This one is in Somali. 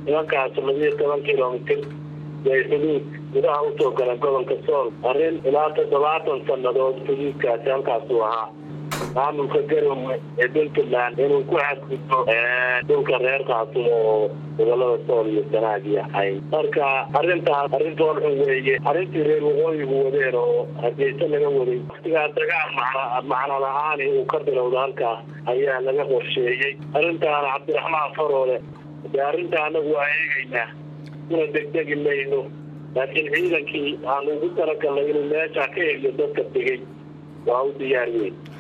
nimankaas labiyo toban kilomitir way xuduud gudaha usoo galeen gobolka sool arrin ilaa toddobaatan sannadood xuduudkaasi halkaasuu ahaa maamulka garowe ee puntland inuu ku xadgudbo dhulka reer khaatumo oo gobolada sool iyo sanaagiya ahay marka arrintaas arrin foolxun weeye arrintii reer waqooyigu wadeen oo hargeysa laga waday waktigaa dagaal macno la-aani uu ka bilowda halkaas ayaa laga qorsheeyey arrintaana cabdiraxmaan faroole de arrinta anagu waa eegaynaa una degdegi mayno laakiin ciidankii aan ugu talagalnay inuu meesha ka heliyo dadka degay waa u diyaar weyn